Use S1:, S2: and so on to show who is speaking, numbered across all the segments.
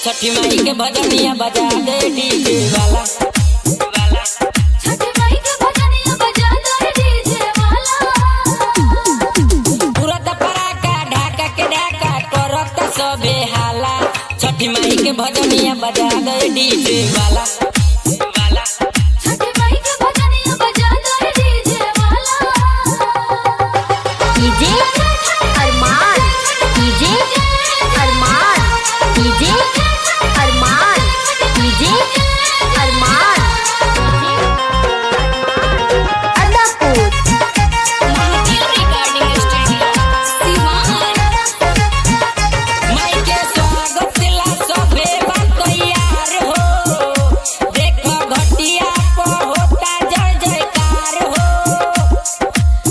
S1: छठी माई के भजनिया बजा दे डीजे वाला वाला
S2: छठी माई के भजनिया बजा दे डीजे वाला
S1: तुरंत पराका ढाका के ढाका करत सबे हाला छठी माई के भजनिया बजा दे डीजे वाला वाला
S2: छठी माई के भजनिया बजा दे डीजे वाला
S3: DJ Arman DJ Arman DJ Arman DJ Arman Adapur
S2: Mahadev recording studio Siwan
S1: माई के स्वागत ला सबे बा तैयार हो देखो घटिया प होता जय जयकार हो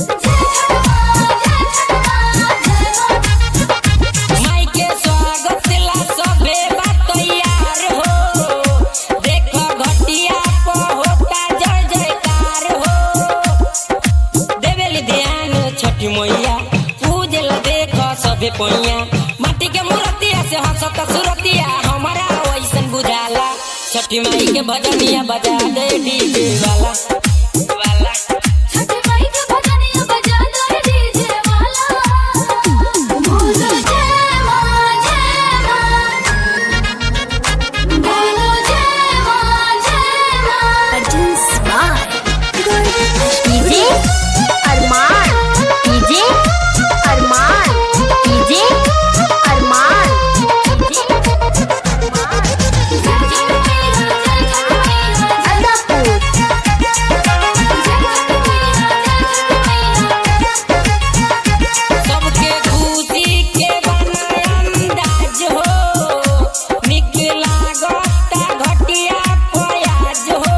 S1: माई के स्वागत ला सबे बा तैयार हो देखो घटिया प होता जय जयकार हो देवेली ध्यान छठी मैया पूजल देखो सबे पैया माटी के मूर्तिया से हंसत सुरतिया हमारा वैसन बुझाला छठी माई के भजनिया बजा दे डीजे वाला वाला
S2: छठी माई के भजनिया बजा दे डीजे वाला बोलो जय मां जय मां बोलो जय मां जय मां
S3: DJ Arman DJ Arman DJ Arman Adapur
S1: सबके खुशी के बना अंदाज हो निक लागता घटिया प्याज हो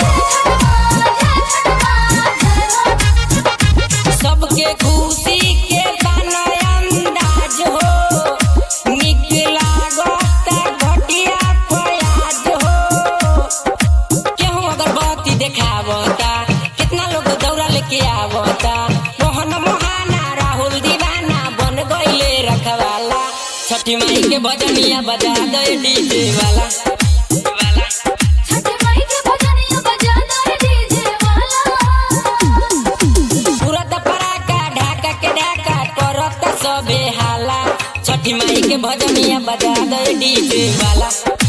S1: सबके खुशी के बना अंदाज हो निक लागता घटिया प्याज हो केहू अगरबत्ती देखावता कितना लोग दौरा लेके आवता मोहन मोहाना राहुल दीवाना बन गईले रखवाला छठी माई के भजनिया बजा दे डीजे वाला वाला
S2: छठी माई के भजनिया बजा दे डीजे वाला
S1: तुरंत पराका ढाका के ढाका करत सबे हाला छठी माई के भजनिया बजा दे डीजे वाला